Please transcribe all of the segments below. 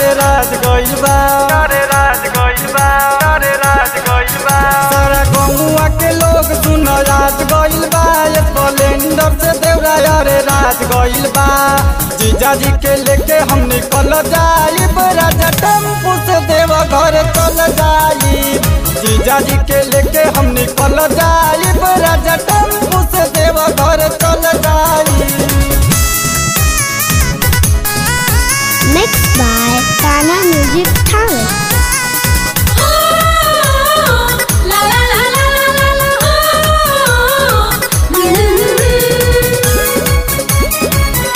राज गइल बा अरे राज गइल बा अरे राज गइल बा सारा गौवा के लोग सुन राज गइल बा स्प्लेंडर से देवरा अरे राज गइल बा जीजा जी के लेके हम निकल जाइब राजा टेम्पू से देव घर चल जाइब जीजा जी के लेके हम निकल जाइब राजा टेम्पू से देव घर चल जाइब Mixed by Ghana Music Talent. La la la la la la la.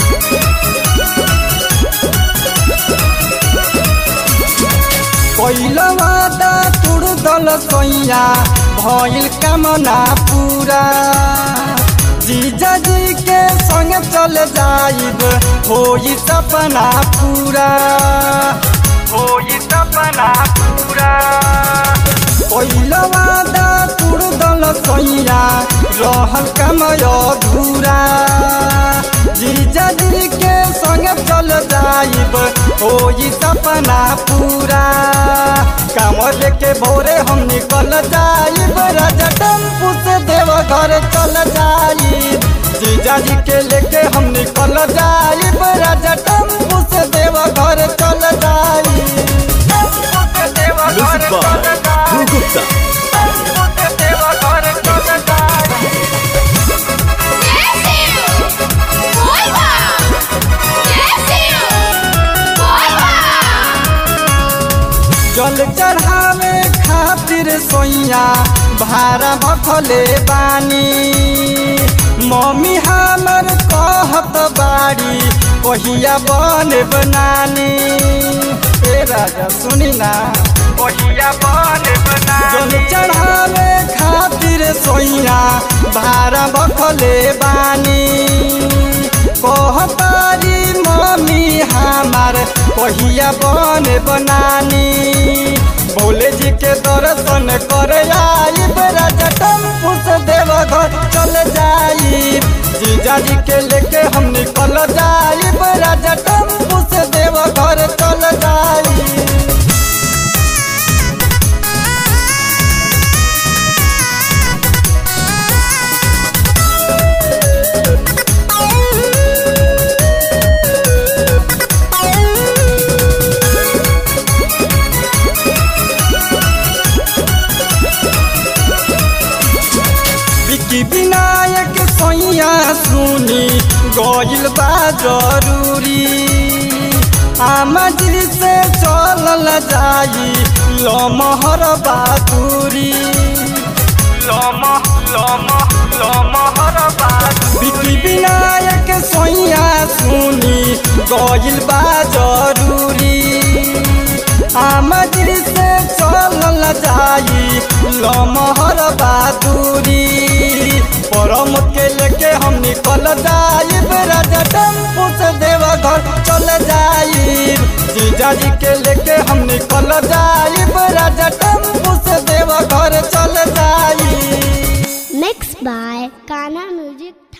पहिला वादा तुड़ दल सैया भइल कामना पूरा जीजा जी के संग चल जाइब होई सपना पूरा होई सपना पूरा पहिला वादा तुड़ दल सैया रहल कमय अधूरा जीजा जी के संग चल जाइब होई सपना पूरा काम लेके भोरे हम निकल जाइब राजा टेम्पू से देव घर चल जाइब जीजा जी के लेके हम निकल जाइब राजा टेम्पू से देव घर चल जाइब टेम्पू से देव घर Music by चल जाइब। Drew Gupta. टेम्पू से देव घर चल जाइब। जल चढ़ावे खातिर सोइया भारा भखले बानी मम्मी हमर कहत बाड़ी ओहिया बने बनानी ए राजा सुनी ना ओहिया बने बनानी जल चढ़ावे खातिर सोइया भारा भखले बानी कहतारी मम्मी हमार कहिया बन बनानी भोले जी के दर्शन करे आइब राजा टेम्पू से देवघर चल जाइब जीजा जी के लेके हम निकल जाइब राजा टेम्पू से देवघर चल जाइब विकी विनायक सैया सुनी गइल बा जरूरी आमा जी से चलल जाई लमहर बहादुरी लमह लमह लमहर बहादुरी विकी विनायक सैया सुनी गइल बा जरूरी आमदिर से चलल जाई लमहर बहादुरी परम के लेके हम निकल जाइब राजा टेम्पू से देवघर चल जाइब जीजा जी के लेके हम निकल जाइब राजा टेम्पू से देवघर चल जाइब Mixed by Ghana Music